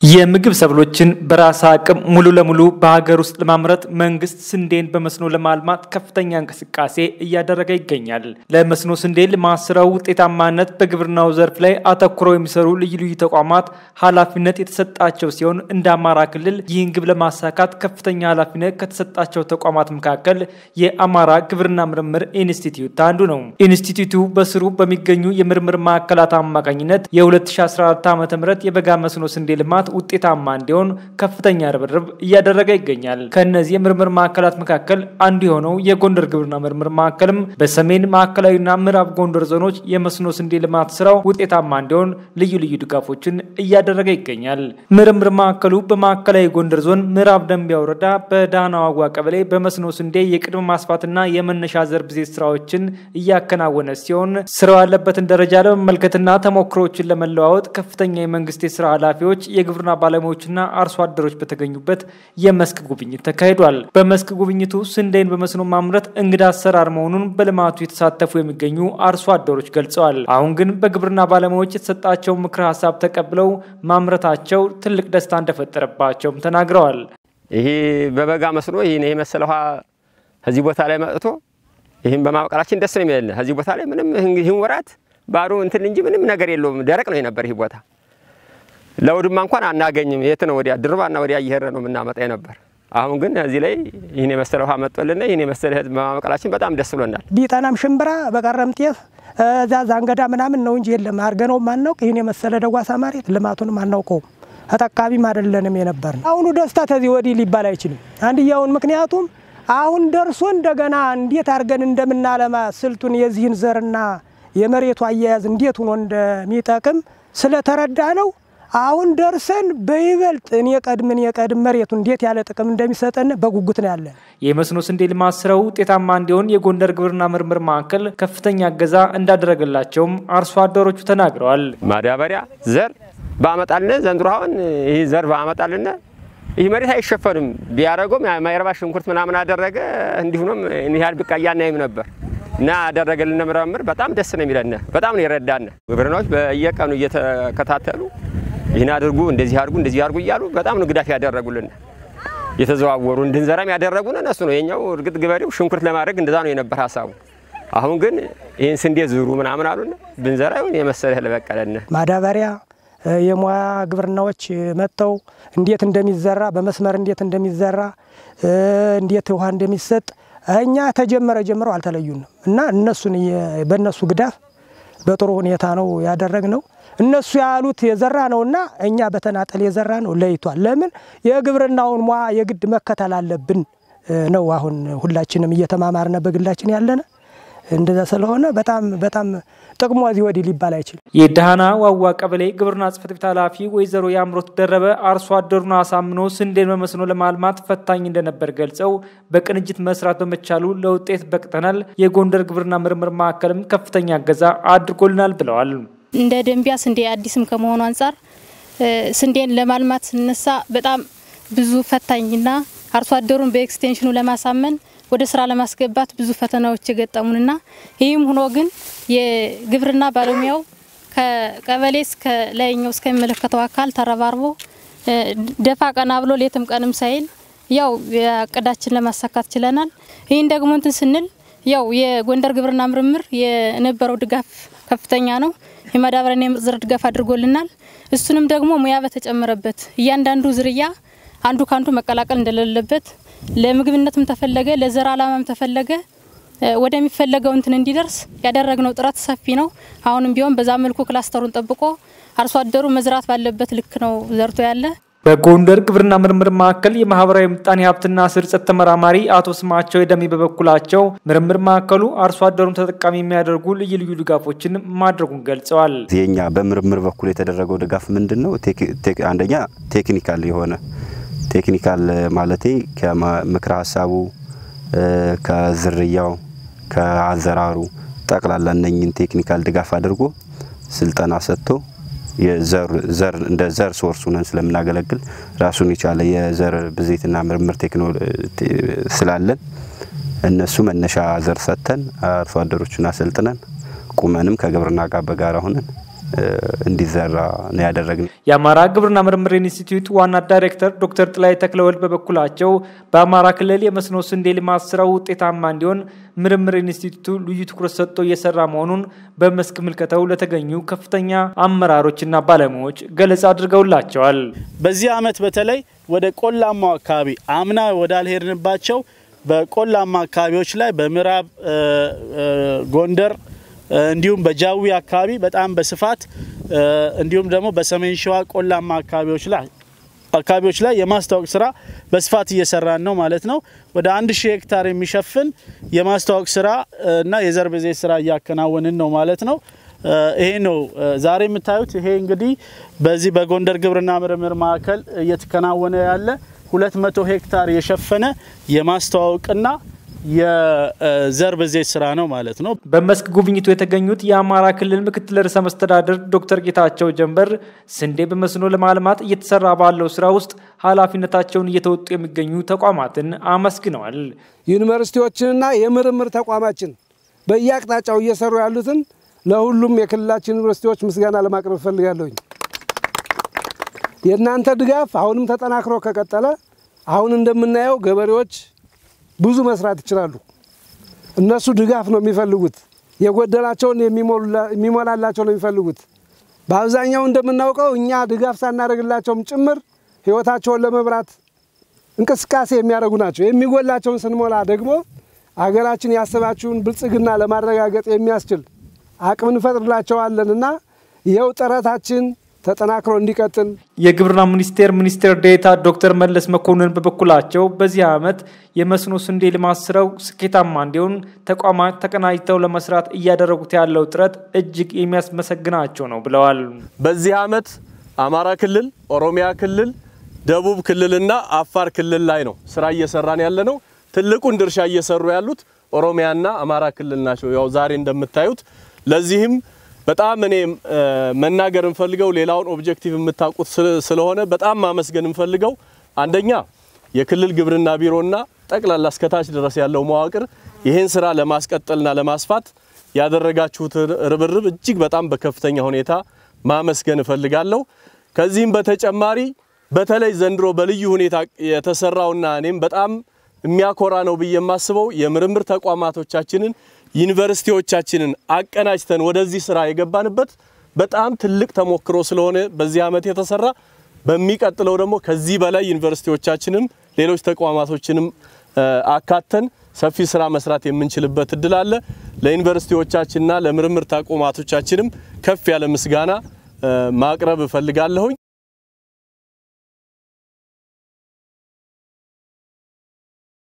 የምግብ ሰብሎችን በራስ አቅም ሙሉ ለሙሉ በሀገር ውስጥ ለማምረት መንግስት ስንዴን በመስኖ ለማልማት ከፍተኛ እንቅስቃሴ እያደረገ ይገኛል። ለመስኖ ስንዴ ልማት ስራው ውጤታማነት በግብርናው ዘርፍ ላይ አተኩረው የሚሰሩ ልዩ ልዩ ተቋማት ኃላፊነት የተሰጣቸው ሲሆን እንደ አማራ ክልል ይህን ግብ ለማሳካት ከፍተኛ ኃላፊነት ከተሰጣቸው ተቋማት መካከል የአማራ ግብርና ምርምር ኢንስቲትዩት አንዱ ነው። ኢንስቲትዩቱ በስሩ በሚገኙ የምርምር ማዕከላት አማካኝነት የ2014 ዓ ም የበጋ መስኖ ስንዴ ልማት ውጤታማ እንዲሆን ከፍተኛ ርብርብ እያደረገ ይገኛል። ከእነዚህ የምርምር ማዕከላት መካከል አንዱ የሆነው የጎንደር ግብርና ምርምር ማዕከልም በሰሜን ማዕከላዊና ምዕራብ ጎንደር ዞኖች የመስኖ ስንዴ ልማት ስራው ውጤታማ እንዲሆን ልዩ ልዩ ድጋፎችን እያደረገ ይገኛል። ምርምር ማዕከሉ በማዕከላዊ ጎንደር ዞን ምዕራብ ደንቢያ ወረዳ በዳህና ዋጓ ቀበሌ በመስኖ ስንዴ የቅድመ ማስፋትና የመነሻ ዘር ብዜት ስራዎችን እያከናወነ ሲሆን ስራው ያለበትን ደረጃ ለመመልከትና ተሞክሮዎችን ለመለዋወጥ ከፍተኛ የመንግስት የስራ ኃላፊዎች የግብርና ባለሙያዎችና አርሶ አደሮች በተገኙበት የመስክ ጉብኝት ተካሂዷል። በመስክ ጉብኝቱ ስንዴን በመስኖ ማምረት እንግዳ አሰራር መሆኑን በልማቱ የተሳተፉ የሚገኙ አርሶ አደሮች ገልጸዋል። አሁን ግን በግብርና ባለሙያዎች የተሰጣቸው ምክረ ሀሳብ ተቀብለው ማምረታቸው ትልቅ ደስታ እንደፈጠረባቸውም ተናግረዋል። ይሄ በበጋ መስኖ ይህን የመሰለ ውሃ ከዚህ ቦታ ላይ መጥቶ ይህም በማብቀላችን ደስ ነው የሚለን። ከዚህ ቦታ ላይ ምንም ይህን ወራት ባዶ እንትን እንጂ ምንም ነገር የለውም። ደረቅ ነው የነበር ይህ ቦታ ለውድማ እንኳን አናገኝም። የት ነው ወዲያ ድርባና ወዲያ እየሄድን ነው የምናመጣ ነበር። አሁን ግን እዚህ ላይ ይህን የመሰለ ውሃ መጥቶልና ይህን የመሰለ ህዝብ በማበቀላችን በጣም ደስ ብሎናል። ቢጠናም ሽምብራ በቀረም ጤፍ እዛ ዛንገዳ ምናምን ነው እንጂ የለም አድርገነው ማናውቅ ይህን የመሰለ ደጓሳ መሬት ልማቱንም አናውቀውም ተጠቃሚም አይደለንም የነበር ነው። አሁኑ ደስታ ተዚህ ወዲህ ሊባል አይችልም። አንድያውን ምክንያቱም አሁን ደርሶ እንደገና እንዴት አድርገን እንደምናለማ ስልቱን የዚህን ዘርና የመሬቱ አያያዝ እንዴት ሆኖ እንደሚጠቅም ስለተረዳ ነው አሁን ደርሰን በይበልጥ እኔ ቀድምን የቀድም መሬቱ እንዴት ያለ ጥቅም እንደሚሰጠን በጉጉት ነው ያለን። የመስኖ ስንዴ ልማት ስራው ውጤታማ እንዲሆን የጎንደር ግብርና ምርምር ማዕከል ከፍተኛ እገዛ እንዳደረገላቸውም አርሶ አደሮቹ ተናግረዋል። ማዳበሪያ፣ ዘር ባመጣልን ዘንድሮ አሁን ይህ ዘር ባመጣልን ይህ መሬት አይሸፈንም። ቢያደረገውም ማይረባ ሽንኩርት ምናምን አደረገ እንዲሁም ያህል ብቃያ እናይም ነበር እና ያደረገልን ምርምር በጣም ደስ ነው የሚለን። በጣም ነው የረዳን። ግብርናዎች በየቀኑ እየተከታተሉ ይህን አድርጉ እንደዚህ አድርጉ እንደዚህ አድርጉ እያሉ በጣም ነው ግዳፍ ያደረጉልን። የተዘዋወሩ እንድንዘራም ያደረጉን እነሱ ነው። የኛው እርግጥ ገበሬው ሽንኩርት ለማድረግ እንደዛ ነው የነበር ሀሳቡ። አሁን ግን ይህን ስንዴ ዝሩ ምናምን አሉን። ብንዘራ ይሁን የመሰለ ለበቀለን ማዳበሪያ የሙያ ግብርናዎች መጥተው እንዴት እንደሚዘራ በመስመር እንዴት እንደሚዘራ እንዴት ውሃ እንደሚሰጥ እኛ ተጀመረ ጀምረው አልተለዩንም እና እነሱን በእነሱ ግዳፍ በጥሩ ሁኔታ ነው ያደረግነው። እነሱ ያሉት የዘራ ነውና እኛ በተናጠል የዘራ ነው ለይቷል። ለምን የግብርናውን ሙያ የግድ መከተል አለብን ነው አሁን ሁላችንም እየተማማርነ በግላችን ያለነ እንደዛ ስለሆነ በጣም በጣም ጥቅሙ እዚህ ወዲህ ሊባል አይችልም። የዳህና ዋዋ ቀበሌ ግብርና ጽሕፈት ቤት ኃላፊ ወይዘሮ የአምሮት ደረበ አርሶ አደሩን አሳምኖ ስንዴን በመስኖ ለማልማት ፈታኝ እንደነበር ገልጸው በቅንጅት መስራት በመቻሉ ለውጤት በቅተናል፣ የጎንደር ግብርና ምርምር ማዕከልም ከፍተኛ እገዛ አድርጎልናል ብለዋል። እንደ ደንቢያ ስንዴ አዲስም ከመሆኑ አንጻር ስንዴን ለማልማት ስነሳ በጣም ብዙ ፈታኝና አርሶ አደሩን በኤክስቴንሽኑ ለማሳመን ወደ ስራ ለማስገባት ብዙ ፈተናዎች የገጠሙንና ይህም ሆኖ ግን የግብርና ባለሙያው ከቀበሌ እስከ ላይኛው እስከሚመለከተው አካል ተረባርቦ ደፋ ቀና ብሎ ሌትም ቀንም ሳይል ያው እቅዳችን ለማሳካት ችለናል። ይህን ደግሞ እንትን ስንል ያው የጎንደር ግብርና ምርምር የነበረው ድጋፍ ከፍተኛ ነው። የማዳበሪያና የምርጥ ድጋፍ አድርጎልናል። እሱንም ደግሞ ሙያ በተጨመረበት እያንዳንዱ ዝርያ አንዱ ካንዱ መቀላቀል እንደሌለበት ለምግብነትም ተፈለገ ለዘር አላማም ተፈለገ ወደሚፈለገው እንትን እንዲደርስ ያደረግነው ጥረት ሰፊ ነው። አሁንም ቢሆን በዛ መልኩ ክላስተሩን ጠብቆ አርሶ አደሩ መዝራት ባለበት ልክ ነው ዘርቶ ያለ። በጎንደር ግብርና ምርምር ማዕከል የማህበራዊ ምጣኔ ሀብትና ስርጸት ተመራማሪ አቶ ስማቸው የደሚ በበኩላቸው ምርምር ማዕከሉ አርሶ አደሩን ተጠቃሚ የሚያደርጉ ልዩ ልዩ ድጋፎችን ማድረጉን ገልጸዋል። የኛ በምርምር በኩል የተደረገው ድጋፍ ምንድን ነው? አንደኛ ቴክኒካል የሆነ ቴክኒካል ማለቴ ከምክረ ሀሳቡ ከዝርያው ከአዘራሩ ጠቅላላ እነኝን ቴክኒካል ድጋፍ አድርጎ ስልጠና ሰጥቶ የዘር እንደ ዘር ሶርስ ሆነን ስለምናገለግል ራሱን የቻለ የዘር ብዜትና ምርምር ስላለን እነሱ መነሻ ዘር ሰጥተን አርሶ አደሮቹን አሰልጥነን ቁመንም ከግብርና ጋር በጋራ ሆነን እንዲዘራ ነው ያደረግነው። የአማራ ግብርና ምርምር ኢንስቲትዩት ዋና ዳይሬክተር ዶክተር ጥላይ ተክለወልድ በበኩላቸው በአማራ ክልል የመስኖ ስንዴ ልማት ስራው ውጤታማ እንዲሆን ምርምር ኢንስቲትዩቱ ልዩ ትኩረት ሰጥቶ እየሰራ መሆኑን በመስክ ምልከታው ለተገኙ ከፍተኛ አመራሮችና ባለሙያዎች ገለጻ አድርገውላቸዋል። በዚህ ዓመት በተለይ ወደ ቆላማው አካባቢ አምና ወዳልሄድንባቸው በቆላማ አካባቢዎች ላይ በምዕራብ ጎንደር እንዲሁም በጃዊ አካባቢ በጣም በስፋት እንዲሁም ደግሞ በሰሜን ሸዋ ቆላማ አካባቢዎች ላይ አካባቢዎች ላይ የማስታወቅ ስራ በስፋት እየሰራን ነው ማለት ነው። ወደ አንድ ሺህ ሄክታር የሚሸፍን የማስታወቅ ስራ እና የዘር ብዜት ስራ እያከናወንን ነው ማለት ነው። ይሄ ነው ዛሬ የምታዩት። ይሄ እንግዲህ በዚህ በጎንደር ግብርና ምርምር ማዕከል እየተከናወነ ያለ 200 ሄክታር የሸፈነ የማስተዋወቅና የዘር ብዜት ስራ ነው ማለት ነው። በመስክ ጉብኝቱ የተገኙት የአማራ ክልል ምክትል ርዕሰ መስተዳድር ዶክተር ጌታቸው ጀንበር ስንዴ በመስኖ ለማልማት እየተሰራ ባለው ስራ ውስጥ ኃላፊነታቸውን እየተወጡ የሚገኙ ተቋማትን አመስግነዋል። ዩኒቨርሲቲዎችንና የምርምር ተቋማችን በየአቅጣጫው እየሰሩ ያሉትን ለሁሉም የክልላችን ዩኒቨርሲቲዎች ምስጋና ለማቅረብ እፈልጋለሁኝ። የእናንተ ድጋፍ አሁንም ተጠናክሮ ከቀጠለ አሁን እንደምናየው ገበሬዎች ብዙ መስራት ይችላሉ። እነሱ ድጋፍ ነው የሚፈልጉት፣ የጎደላቸውን የሚሞላላቸው ነው የሚፈልጉት። በአብዛኛው እንደምናውቀው እኛ ድጋፍ ሳናደርግላቸውም ጭምር ህይወታቸውን ለመብራት እንቅስቃሴ የሚያደርጉ ናቸው። የሚጎላቸውን ስንሞላ ደግሞ አገራችን ያሰባችውን ብልጽግና ለማረጋገጥ የሚያስችል አቅም እንፈጥርላቸዋለንና ይኸው ጥረታችን ተጠናክሮ እንዲቀጥል የግብርና ሚኒስቴር ሚኒስትር ዴኤታ ዶክተር መለስ መኮንን በበኩላቸው በዚህ ዓመት የመስኖ ስንዴ ልማት ስራው ስኬታማ እንዲሆን ተቋማት ተቀናጅተው ለመስራት እያደረጉት ያለው ጥረት እጅግ የሚያስመሰግናቸው ነው ብለዋል። በዚህ ዓመት አማራ ክልል፣ ኦሮሚያ ክልል፣ ደቡብ ክልልና አፋር ክልል ላይ ነው ስራ እየሰራን ያለ ነው። ትልቁን ድርሻ እየሰሩ ያሉት ኦሮሚያና አማራ ክልል ናቸው። ያው ዛሬ እንደምታዩት ለዚህም በጣም እኔ መናገር እንፈልገው ሌላውን ኦብጀክቲቭ የምታውቁት ስለሆነ በጣም ማመስገን እንፈልገው አንደኛ የክልል ግብርና ቢሮና ጠቅላላ እስከታች ድረስ ያለው መዋቅር ይህን ስራ ለማስቀጠልና ለማስፋት ያደረጋችሁት ርብርብ እጅግ በጣም በከፍተኛ ሁኔታ ማመስገን እፈልጋለሁ። ከዚህም በተጨማሪ በተለይ ዘንድሮ በልዩ ሁኔታ የተሰራውና እኔም በጣም የሚያኮራ ነው ብዬ የማስበው የምርምር ተቋማቶቻችንን ዩኒቨርሲቲዎቻችንን አቀናጅተን ወደዚህ ስራ የገባንበት በጣም ትልቅ ተሞክሮ ስለሆነ በዚህ ዓመት የተሰራ በሚቀጥለው ደግሞ ከዚህ በላይ ዩኒቨርሲቲዎቻችንም ሌሎች ተቋማቶችንም አካተን ሰፊ ስራ መስራት የምንችልበት እድል አለ። ለዩኒቨርሲቲዎቻችንና ለምርምር ተቋማቶቻችንም ከፍ ያለ ምስጋና ማቅረብ እፈልጋለሁኝ።